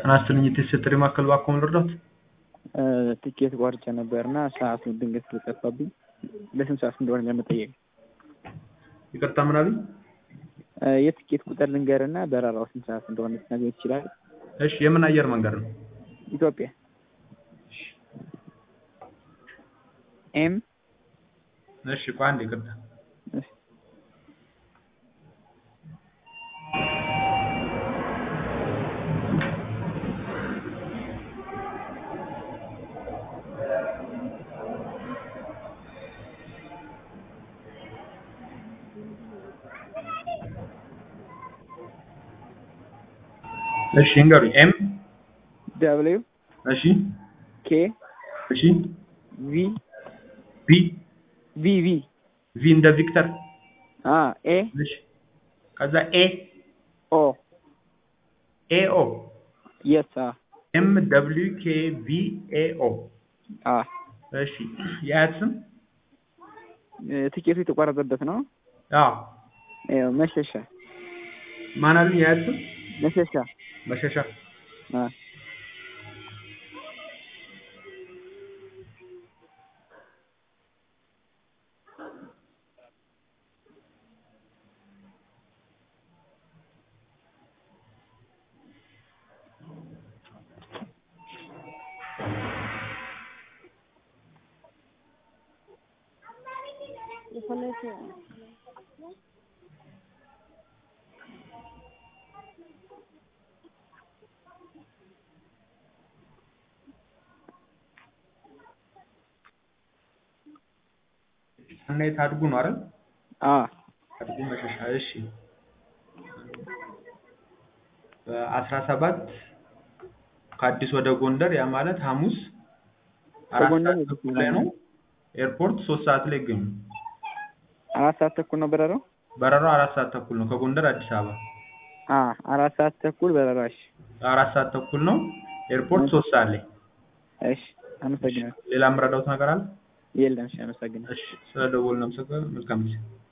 ጤና ይስጥልኝ የቴስት ጥሪ ማዕከል እባክዎ ምን ልርዳዎት? ትኬት ቆርጬ ነበር እና ሰዓቱ ድንገት ስለጠፋብኝ ለስንት ሰዓት እንደሆነ ለመጠየቅ ይቅርታ ምን አሉኝ? የትኬት ቁጥር ልንገርና በረራው ስንት ሰዓት እንደሆነ ልትነግረኝ ትችላለህ? እሺ የምን አየር መንገድ ነው? ኢትዮጵያ ኤም እሺ ቆይ አንዴ ይቅርታ እሺ ንገሩኝ ኤም ደብሊው እሺ ኬ እሺ ቪ ቢ ቪ ቪ ቪ እንደ ቪክተር አ ኤ እሺ ከዛ ኤ ኦ ኤ ኦ የስ አ ኤም ደብሊው ኬ ቪ ኤ ኦ አ እሺ የአያት ስም ትኬቱ የተቋረጠበት ነው። አዎ ይኸው መሸሻ ማን አሉኝ የአያት ስም መሸሻ መሸሻ አ ሰናይት አድጉ ነው አይደል? አ አድጉ መሸሻ እሺ በአስራ ሰባት ከአዲስ ወደ ጎንደር ያ ማለት ሐሙስ አራት ከጎንደር ሰዓት ወደ ተኩል ላይ ነው። ኤርፖርት ሶስት ሰዓት ላይ ይገኙ። አራት ሰዓት ተኩል ነው በረራው። በረራው አራት ሰዓት ተኩል ነው ከጎንደር አዲስ አበባ አ አራት ሰዓት ተኩል በረራሽ። አራት ሰዓት ተኩል ነው። ኤርፖርት ሶስት ሰዓት ላይ። እሺ አመሰግናለሁ። ሌላ የምረዳውት ነገር አለ? የለም። እሺ አመሰግናለሁ። እሺ ስለደወልን አመሰግናለሁ። መልካም ጊዜ